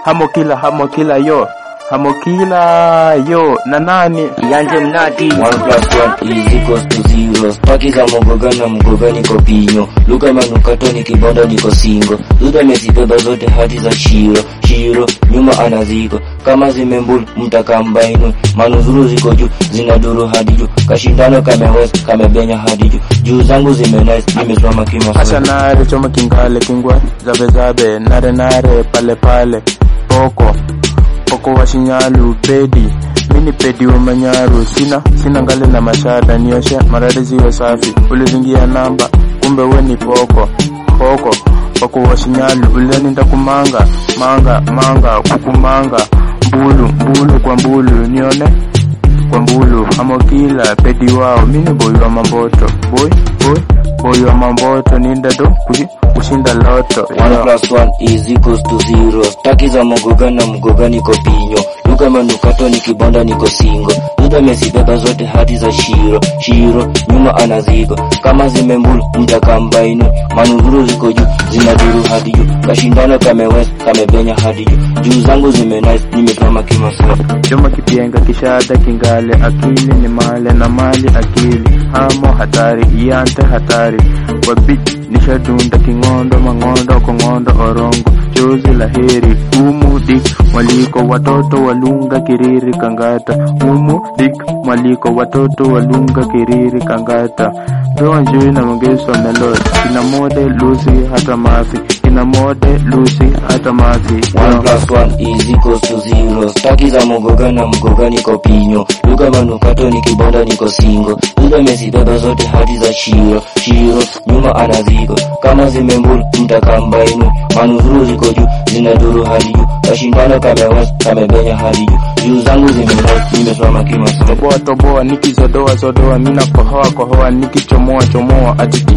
hamo kila hamo kila yo hamo kila yo na nani Yanje mnati One plus one is equals to zero. Staki za mogoga na mgoga niko pinyo. Luka manukato ni kibonda niko singo. Duda mesibeba zote hadi za shiro. Shiro, nyuma anaziko. Kama zimembulu mtaka mbainu. Manuzuru ziko juu, zinaduru hadi juu. Kashindano kamewes, kamebenya hadi juu. Juu zangu zimenice, nimesimama kima Acha nare choma kingale kingwe zabe zabe nare nare pale pale poko poko wa shinyalu pedi mini pedi wa manyaru sina sina ngale na mashada nioshe marade ziwe safi ulizingia namba kumbe we ni poko poko poko wa shinyalu uleninda kumanga manga manga kukumanga mbulu mbulu kwa mbulu nione kwa mbulu amokila pedi wao mini boy wa mamboto boy boy boy wa mamboto ninda do kushi- kushinda loto One Yo. plus one is equals to zero. Staki za mgoga na mgoga niko pinyo. Luka manukato ni kibonda niko singo. Duda mesibeba zote hadi za shiro. Shiro, nyuma anaziko. Kama zimembulu, mtaka mbainu. Manuzuru ziko juu, zinaduru hadi juu. Kashindano kamewes, kamebenya hadi juu. Juu zangu zimenice, nimetama kimasaa. choma kipienga kishada kingale akili ni male na mali akili hamo hatari iante hatari wabit nishadunda king'ondo mang'ondo kong'ondo orongo chozi la heri umu dik mwaliko watoto walunga kiriri kangata umu dik mwaliko watoto walunga kiriri kangata ndoa njui na mongeso melod kina mode lusi hata mathi kina mode lusi hata mathi One plus one is equals to zero. Staki za mgoga na mgoga niko pinyo. Luka manukato ni kibonda niko singo. Duda mesibeba zote hadi za shiro. Shiro, nyuma anaziko. Kama zimembulu, mtaka mbainu. Manuzuru ziko juu, zinaduru hadi juu. Kashindano kamewes, kamebenya hadi juu. Juu zangu zimenice, nimesimama kimasaa. toboa toboa nikizodoa zodoa mina kohoa kohoa nikichomoa chomoa ati ti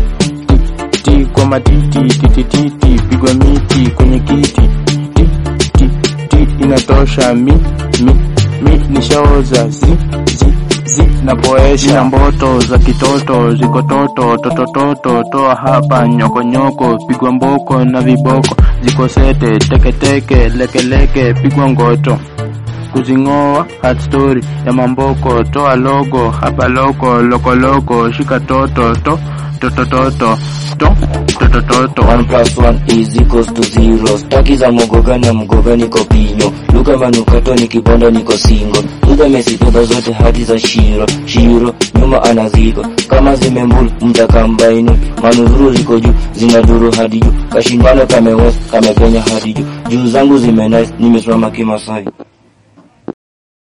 ti ti kwa matiti titititi pigwa miti kwenye kiti ti ti ti inatosha mi mi mi nishaoza zi zi zi napoesha na mboto za kitoto ziko toto totototo toa hapa nyokonyoko pigwa mboko na viboko ziko sete teketeke lekeleke pigwa ngoto kuzing'oa hard story ya mamboko toa logo hapa loko lokoloko shika toto to totototo to totototo One plus one is equals to zero. Staki za mgoga na mgoga niko pinyo. Luka manukato ni kibonda niko singo. Duda mesibeba zote hadi za shiro. Shiro, nyuma anaziko. Kama zimembulu, mtaka mbainu. Manuzuru ziko juu, zinaduru hadi juu. Kashindano kamewes, kamepenya hadi juu. Juu zangu zimenice, nimesimama kimasai.